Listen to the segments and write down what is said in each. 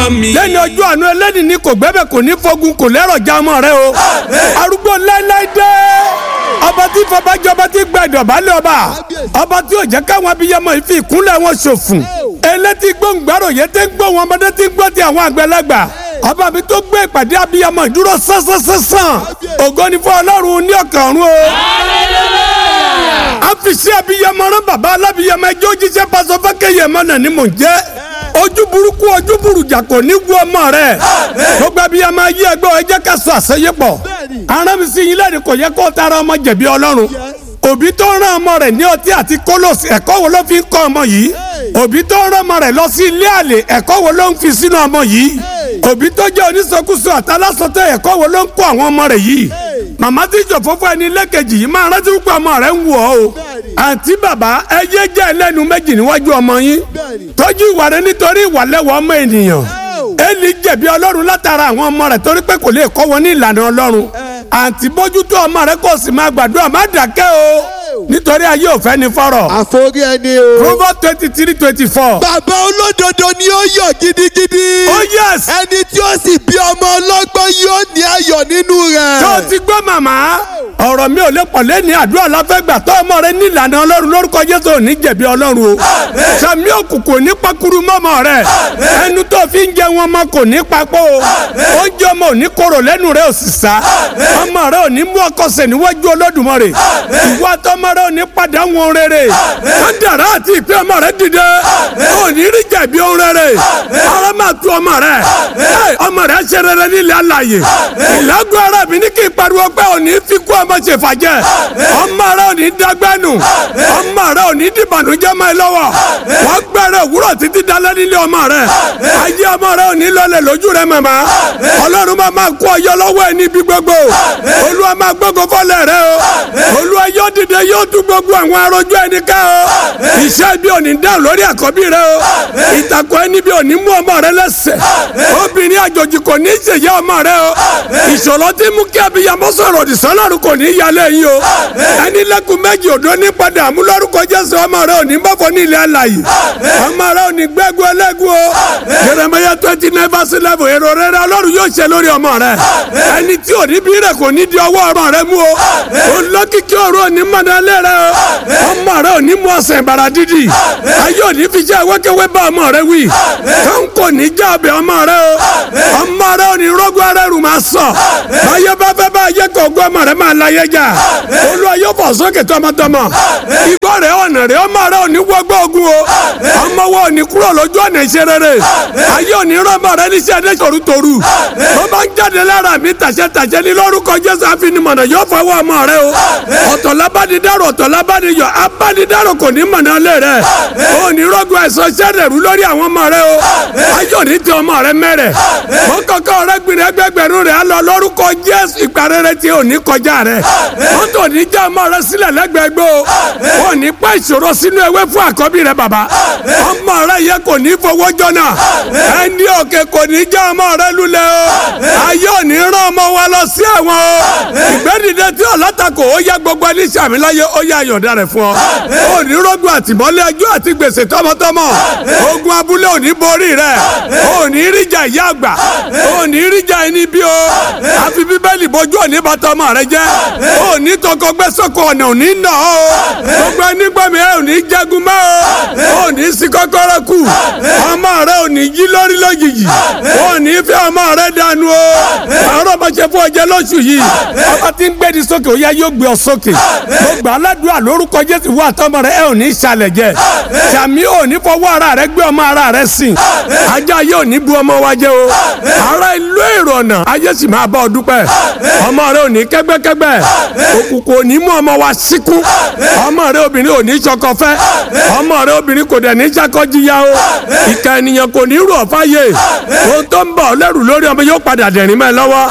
ọmọ mi. lẹ́ni ọjọ́ àánú ẹlẹ́ni ní kò gbẹ́bẹ̀ kò ní fogun kò lẹ́rọ̀ já ọmọ rẹ o arúgbó láíláí dé ọba tí fọbajọ ọba tí gba ìdọ̀bálẹ̀ ọba ọba tí ò jẹ́ káwọn abiyamọ yìí fi ìkúnlẹ̀ wọn ṣòfùn elétí gbóngbàrò yẹn tẹ́ ń gbọ́ wọn ọmọdé tí ń gbọ́ ti àwọn àgbẹ̀lagbà ọba mi tó gbé ìpàdé abiyamọ ìdúró sánsánsánsán ògo ni fún ọlọ́run ní ọ̀kan ọ̀run o àfìsí abiyamọ rán bàbá alábiyamọ ẹjọ́ jíṣẹ́ pásọ fákẹ́yẹ mọ́nà ni mò ń jẹ́ ojú burúkú ojú burújà kò ní wú ọmọ rẹ gbogbo abiyamọ ayé ẹgbẹ́ ẹ jẹ́ ká sọ àṣeyépọ̀ arábìsí yín lẹ́nu kò yẹ kó tara ọmọ jẹ̀bi ọlọ́run òbí tó rán ọmọ rẹ̀ ní ọtí àti kólòsì ẹ̀kọ́ wo ló fi ń kọ́ ọmọ yìí òbí tó rán ọmọ rẹ̀ lọ sí ilé àlè ẹ̀kọ́ wo ló ń fi sínú ọmọ yìí òbí tó jẹ́ oníṣekúṣe àtàlásọtẹ ẹ̀kọ́ wo ló ń kọ́ àwọn ọmọ rẹ̀ yìí màmá tí ìjọ fúnfún ẹni lẹ́kẹ̀jì yìí máa rántí pé ọmọ rẹ̀ ń wù ọ́ o àǹtí bàbá ẹ yé jẹ́ ẹlẹ́nu méjì níwájú ọmọ yín tọ́jú ìwà rẹ̀ nítorí ìwà lẹ́wọ̀ ọmọ ènìyàn Élì jẹ̀bi ọlọ́run látara àwọn ọmọ rẹ̀ torí pé kò lè kọ́ wọn ní ìlànà ọlọ́run àǹtí bójútó ọmọ rẹ̀ kò sì máa gbàdúrà má dàkẹ́ o nítorí ayé ò fẹ́ ni fọ́rọ̀. àforí ẹni o. Proverbs twenty three twenty four. bàbá olódodo ni ó yọ̀ gidigidi. oh yes. ẹni tí ó sì bí ọmọ ọlọ́gbọ́n yóò ní ayọ̀ nínú rẹ̀. tó o ti gbọ́ màmá ọ̀rọ̀ mi ò lè pọ̀ lẹ́ni àdúrà láfẹ́gbà tó ọmọ rẹ ní ìlànà ọlọ́run lórúkọ jésù ò ní jẹ̀bi ọlọ́run o sàmì òkùnkùn ní pakuru mọ́mọ́ rẹ ẹnu tó fi ń jẹ wọn ọmọ kò ní papọ̀ o oúnjẹ ọmọ ò ní korò lẹ́nu rẹ ò sì sá ọmọ rẹ ò ní mú ọkọsẹ̀ níwájú olódùmarè ìwà tọmọ rẹ ò ní padà wọn rere kádàrá àti ìpè ọmọ rẹ dìde ò ní rí jẹ̀bi ohun rere ara máa tu ọmọ rẹ ọmọ rẹ ṣe rere nílẹ̀ alàyè ìlágùn ara mi ní kí n pariwo pé ò ní fi kú ọmọ ṣe fàjẹ́ ọmọ rẹ ò ní dágbẹ́nu ọmọ rẹ ò ní dìbànújẹ́ mọ́ ẹ lọ́wọ́ wọ́n gbẹ̀rẹ̀ òwúrọ̀ títí dalẹ́ nílé ọmọ rẹ ayé ọmọ rẹ ò ní lọlẹ̀ lójú rẹ màmá ọlọ́run máa máa kó ọyọ lọ́wọ́ ẹ níbi gbogbo olúwa máa gbógo fọlẹ̀ rẹ o olúwa yóò dìde yóò tú gbogbo àwọn arojú ẹni ká o iṣẹ́ ibi ò ní dáhùn lórí àkọ́bí rẹ o ìtàkùn ẹni bí ò ní mú ọmọ rẹ lẹ́sẹ̀ obìnrin àjòjì kò ní ṣèyá ọmọ rẹ o ìṣòro tí mú kí abiyamọ sọ̀rọ̀ òdìsán lọ́rùn kò ní yálé yín o ẹni lẹ́kùn méjì òdo ní padà àmúlọ́rùkọ jésù ọmọ rẹ ò ní bọ́fọ̀ ní ilẹ̀ alàyè ọmọ rẹ ò ní gbẹ́gun ẹlẹ́gun o Jeremiah twenty nine verse eleven èrò rere ọlọ́run yóò ṣe lórí ọmọ rẹ ẹni tí ò ní bí rẹ kò ní di ọwọ́ ọmọ rẹ mú o olókìkí ọ̀rọ̀ ò ní mọ̀nàlẹ́ rẹ o ọmọ rẹ ò ní mú ọ̀sẹ̀ ìbàrà dídì ayé ò ní fi jẹ́ wẹ́kẹ́wẹ́ bá ọmọ rẹ wí kàn kò ní já ọbẹ̀ ọmọ rẹ o ọmọ rẹ ò ní rọ́gbọ́ ara ẹrù máa sọ ayé bá fẹ́ bá ayé kò gbọ́ ọmọ rẹ máa láyé jà olúwa yóò fọ̀ sókè tọmọtọmọ igbó rẹ ọ̀nà rẹ ọmọ rẹ ò ní wọgbọ́ ogun o ọmọ wo ò ní kúrò lójú ọ̀nà ìṣe rere ayé ò ní rán ọmọ rẹ níṣẹ́ ẹdẹ torutoru bó bá ń jáde lára mi tàṣẹ tàṣẹ ní lórúkọ jésù àfinimọ̀nà yóò fọwọ́ ọmọ rẹ o ọ̀tọ̀ lábánidárò ọ̀tọ̀ lábániyọ̀ abánidárò kò ní mọ̀nà lé rẹ o ní rọ́gùn ẹ̀sọ́ sẹ́rẹ̀rú lórí àwọn ọmọ rẹ o ayé ò ní tẹ ọmọ rẹ mẹ́rẹ̀ mọ́ kọ́kọ́ rẹ gbìn ẹgbẹgbẹ̀rún rẹ á lọ lórúkọ jésù ìparẹ́rẹ́ tí ò ní kọjá rẹ mọ́tò ní já ọmọ rẹ sílẹ̀ lẹ́gbẹ̀ẹ́gbẹ́ o ò ní pa ìṣòro sínú ewé fún àkọ́bí rẹ bàbá ọmọ rẹ yẹ kò ní fowó jọ́nà ẹni òkè kò ní já ọmọ rẹ lulẹ̀ o ayé ò ní rán ọmọ wa lọ sí ẹ̀wọ̀n o ìgbẹ́dìde tí ọ̀làtàkò ó yẹ gbogbo ẹni sàmì láyé ó yẹ àyọ̀dá rẹ̀ fún ọ ò ní rọ́gùn àtìmọ́lé ẹjọ́ àti gbèsè tọmọtọmọ ogun abúlé ò ní borí rẹ ò ní ríjà ìyá àgbà ò ní ríjà ẹni bí o àfi bíbélì bójú òní bàtà ọmọ rẹ jẹ ò ní tọkọ gbẹ́sọ̀kọ ọ̀nà ò ní nà ọ́ gbogbo ẹni gbẹ̀mí ẹ ò ní jagun mọ́ o ò ní sí kọ́kọ́rọ́ kù ọmọ rẹ ò ní yí lórí lójijì ò ní fẹ́ ọmọ rẹ dànù o àárọ̀ bá ṣe fún ọjọ́ lóṣù yìí ọba tí ń gbé ní sókè ó yá yóò gbé ọ sókè mo gbà á ládùúgbà lórúkọ Jésù wà tọmọ rẹ ẹ ò ní ṣàlẹ̀ jẹ sàmí ò ní fọwọ́ ara rẹ gbé ọmọ ara rẹ sìn ajá yóò ní bu ọmọ wa jẹ o ara ìlú èrò ọ̀nà ayé sì máa bá ọ dúpẹ́ ọmọ rẹ ò ní kẹ́gbẹ́kẹ́gbẹ́ òkùnkùn ò ní mú ọmọ wa síkún ọmọ rẹ obìnrin ò ní ṣọkọ fẹ́ ọmọ rẹ obìnrin kò dẹ̀ ní ṣàkọ́jìyà o ìka ènìyàn kò ní rú ọ̀fà yé ohun tó ń bọ̀ lẹ́rù lórí ọmọ yóò padà dẹ̀rín mẹ́ lọ́wọ́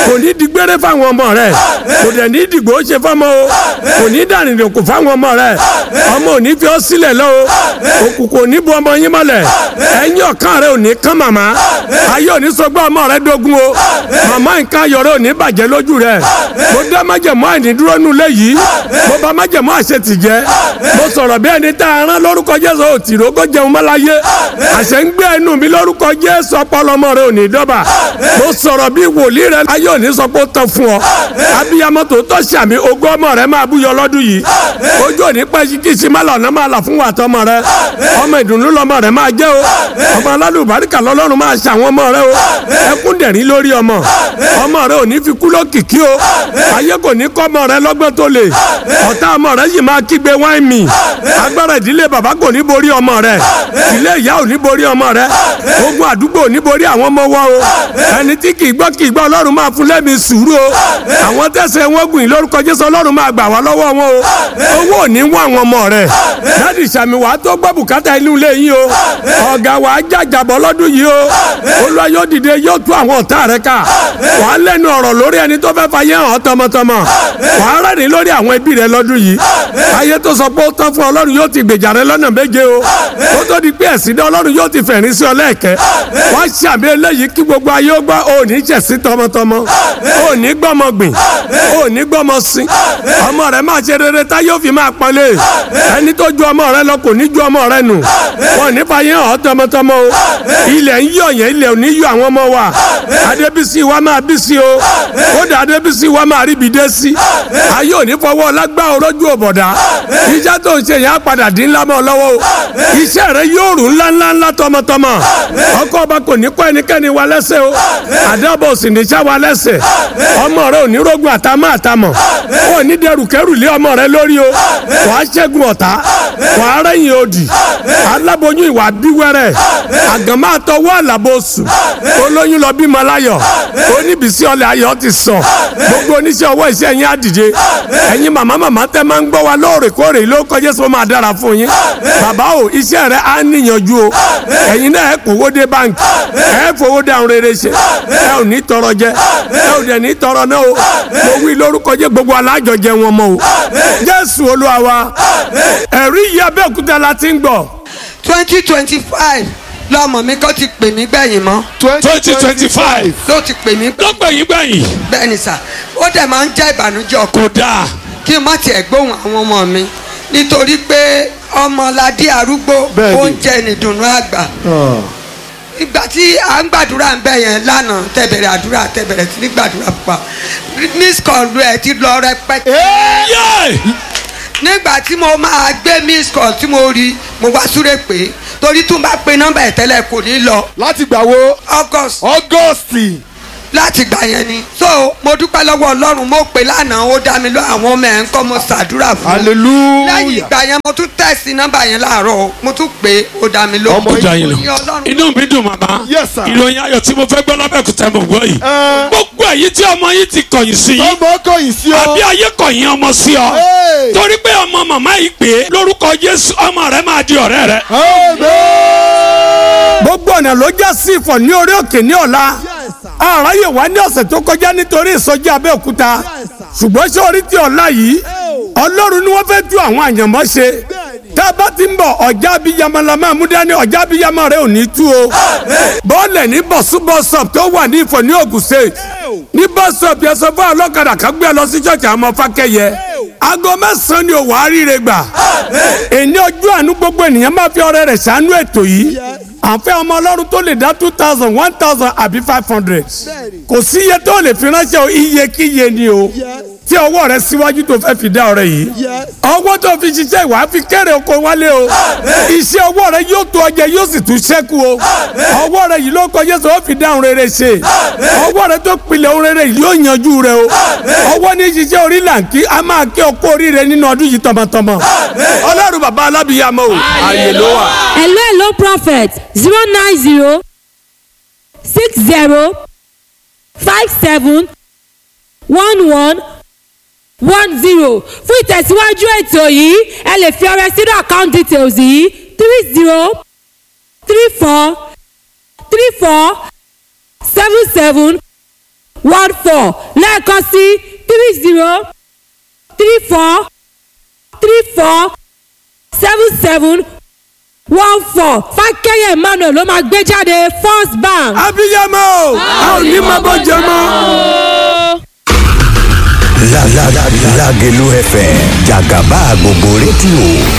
kò ní digbére fáwọn ọmọ rẹ kò dẹ̀ ní dìgbò ṣe fọmọ o kò ní dànìdì kò fáwọn ọmọ rẹ ọmọ ò ní fi ọ́ sílẹ̀ lọ o òkùnkùn ò ní bu ọmọ yín mọ́lẹ̀ ẹ̀yìn ọ̀kan rẹ ò ní kán màmá ayé ò ní sọgbọ́n ọmọ rẹ dógún o màmá nǹkan ayọ̀ rẹ ò ní bàjẹ́ lójú rẹ mo dá májẹ̀mú àìnídúró nulẹ̀ yìí mo bá májẹ̀mú àṣetì jẹ́ mo sọ̀rọ̀ bí ẹni tá a rán lórúkọ Jésù ò tì rógó jẹun mọ́láyé àṣẹ ń gbé ẹnu mi lórúkọ Jésù ọpọlọ ọmọ rẹ ò ní dọ́bà mo sọ̀rọ̀ bí wòlíì rẹ ayé ò ní sọ pé ó tán fún ọ abiyamọ tó tọ́ sàmì ogún ọmọ rẹ máa búyọ lọ́dún yìí ojú òní pẹ́ kí sí má lọ́nà máa là fún wa tọmọ rẹ ọmọ ìdùnnú lọmọ rẹ máa jẹ́ o ọmọ alálùbáríkà lọ́lọ́run máa ṣàwọn ọmọ rẹ o ẹkún dẹ̀rín lórí ọmọ ọmọ rẹ ò ní fi kú lókìkí o ayé kò ní kọ́ ọmọ rẹ lọ́gbọ́n tó lè ọ̀tá ọmọ rẹ yìí máa kígbe wáìn mi agbára ìdílé bàbá kò ní borí ọmọ rẹ ìdílé ìyá ò ní borí ọmọ rẹ ogun àdúgbò ò ní borí àwọn ọmọ wa o ẹni tí kì í gbọ́ kì í gbọ́ ọlọ́run máa fún lẹ́mìí sùúrù o àwọn tẹ̀sẹ̀ wọn gùn lórúkọ jésù ọlọ́run máa gbà wá lọ́wọ́ wọn o owó ò ní wọ àwọn ọmọ rẹ dáàdì sàmì wàá tó gbọ́ bùkátà inú ilé yín o ọ̀gá wàá jàjàbọ̀ lọ́dún yìí o olúwa yóò dìde yóò tú àwọn ọ̀tá rẹ ká wàá lẹ́nu ọ̀rọ̀ lórí ẹni tó fẹ́ fàyè hàn tọmọtọmọ wàá rẹ́rìn lórí àwọn ẹbí rẹ lọ́dún yìí ayé tó sọ pé ó tán fún ọlọ́run yóò ti gbèjà rẹ lọ́nà méje o kó tó di pé ẹ̀sìn dá ọlọ́run yóò ti fẹ̀rín sí ọ lẹ́ẹ̀kẹ́ wọ́n ṣàmì eléyìí kí gbogbo ayé ó gbọ́ ò ní jẹ̀sí tọmọtọmọ ò ní gbọ́mọ gbìn ò ní gbọ́mọ sin ọmọ rẹ máa ṣe rere tá yóò fi máa pọ́nlé ẹni tó ju ọmọ rẹ lọ kò ní ju ọmọ rẹ nù wọn ní fàyè hàn tọmọtọmọ o ilẹ̀ ń yọ̀ yẹn ilẹ̀ ò ní yọ àwọn ọmọ wa adébísí wa máa bí sí o kódà adébísí wa máa ríbi dé sí ayé ò ní fọwọ́ lágbá orójú òbọ̀dá iṣẹ́ tó ń ṣe yẹn á padà dín ńlá mọ́ ọ lọ́wọ́ o iṣẹ́ rẹ yóò rù ńlá ńlá ńlá tọmọtọmọ ọkọ ọba kò ní kọ́ ẹnikẹ́ni wa lẹ́sẹ̀ o àdàbọ̀ sì ní sá wa lẹ́sẹ̀ ọmọ rẹ ò ní rógun àtàmọ́ àtàmọ̀ ò ní dẹrù kẹrù lé ọmọ rẹ lórí o wàá ṣẹ́gun ọ̀tá wàá rẹ́yìn òdì aláboyún ìwà bíwẹ́rẹ́ àgànmá àtọwọ́ àlàbòsù olóyún lọ bímọ láyọ̀ oníbísí ọlẹ̀ ayọ̀ ti sàn gbogbo oníṣẹ́ ọwọ́ iṣẹ́ yín á dìde ẹ̀yin màmá màmá tẹ́ máa ń gbọ́ wa lóòrèkóòrè ló kọjá sọ máa dára fún yín bàbá o iṣẹ́ rẹ á níyànjú o ẹ̀yin náà ẹ kówó dé báńkì ẹ fowó dáhùn rere ṣe ẹ ò ní tọrọ jẹ ẹ ò dẹ̀ ní tọrọ náà o mo wí lórúkọ jẹ gbogbo alájọ jẹ wọn mọ o jésù olúwa wa ẹ̀rí yìí abẹ́òkúta la ti ń gbọ́ twenty twenty five lọmọ mi kọ́ ti pè mí gbẹ̀yìn mọ́ twenty twenty five ló ti pè mí lọ́gbẹ̀yìn gbẹ̀yìn gbẹ̀yìn sà ó dẹ̀ máa ń jẹ́ ìbànújẹ́ ọkọ kò dáa kí n má tiẹ̀ gbóhùn àwọn ọmọ mi nítorí pé ọmọládé arúgbó Bẹ́ẹ̀ni. oúnjẹ nìdùnnú àgbà ìgbà tí à ń gbàdúrà ń bẹ̀ yẹn lánàá tẹ̀bẹ̀rẹ̀ àdúrà tẹ̀bẹ̀rẹ̀ sí ní gbàdúrà pa miss call ẹ̀ ti lọ rẹpẹtẹ yé nígbà tí mo máa gbé miss call tí mo rí mo wá súré pé torí tún bá pe nọ́mbà ẹ̀ tẹ́lẹ̀ kò ní lọ láti gbà wo august august láti gbà yẹn ni so mo dúpẹ́ lọ́wọ́ ọlọ́run mo pè lánàá ó dá mi lọ àwọn ọmọ ẹ̀ ń kọ́ mo ṣàdúrà fún un lẹ́yìn hallelujah ìgbà yẹn mo tún tẹ̀sí nọ́mbà yẹn láàárọ̀ o, mo tún pè ó dá mi lọ. Ọmọ ó jà yín Mo ní lọ Ọlọ́run inú mi dùn màmá Yes, sir. ìròyìn ayọ̀ tí mo fẹ́ gbọ́ lábẹ́òkúta mo gbọ́ yìí Ẹ. gbogbo èyí tí ọmọ yìí ti kọ̀yìn sí yìí ọmọ kọyìn sí ọ àbí ayé kọ̀yìn ọmọ sí ọ Hey. torí pé ọmọ màmá yìí pé lórúkọ Jésù ọmọ rẹ máa di ọ̀rẹ́ rẹ amen gbogbo ọ̀nà ló já sí ìfọ̀ ní orí òkè ní ọ̀la àráyè wá ní ọ̀sẹ̀ tó kọjá nítorí ìsọjí abẹ́òkúta ṣùgbọ́n ṣé orí tí ọ̀la yìí ọlọ́run ni wọ́n fẹ́ tú àwọn àyànmọ́ ṣe tá a bá ti ń bọ̀ ọ̀já abiyamọ la máa mú dání ọ̀já abiyamọ rẹ ò ní tú o bọ́ọ̀lẹ̀ ní bọ̀sú bọ́sọ̀p tó wà ní ìfọ̀ ní Ògùn state ní bọ́sọ̀p yẹn sọ fún ọlọ́kadà kan gbé ẹ lọ sí ṣọ́ọ̀ṣì àwọn ọmọ fákẹ́yẹ aago mẹ́sàn-án ni òwò àríire gbà èní ọjọ́ àánú gbogbo ènìyàn máa fi ọrẹ rẹ̀ ṣàánú ètò yìí àfẹ́ ọmọ ọlọ́run tó lè dá two thousand one thousand àbí five hundred kò sí iye tó lè fi ránṣẹ́ o iye kí iye ni o tí ọwọ́ rẹ síwájú tó fẹ́ fi dá ọrẹ yìí ọwọ́ tó fi ṣiṣẹ́ ìwà fi kéré oko wálé o iṣẹ́ ọwọ́ rẹ yóò tó ọjẹ yóò sì tún ṣẹ́kù o ọwọ́ rẹ yìí ló kọ Jésù ó fi dá ohun rere ṣe ọwọ́ rẹ tó pilẹ̀ ohun rere yìí yóò yanjú rẹ o ọwọ́ ní ṣiṣẹ́ orí làǹkì a máa kí ọkọ oríire nínú ọdún yìí tọmọtọmọ ọlọ́run bàbá alábìyàmọ́ o àyè ló wà. hello hello prophet zero nine zero six zero five seven one one one zero fún ìtẹ̀síwájú ètò yìí ẹ lè fi ọrẹ sínú account details yìí three zero three four three four seven seven one four lẹ́ẹ̀kan sí three zero three four three four seven seven one four fákẹ́yẹ̀ emmanuel ló máa gbé jáde first bank. abiyamọ o a ò ní máa bọ́ jẹ mọ́. La la la Lagelu FM Jagaba gbogbo rédíò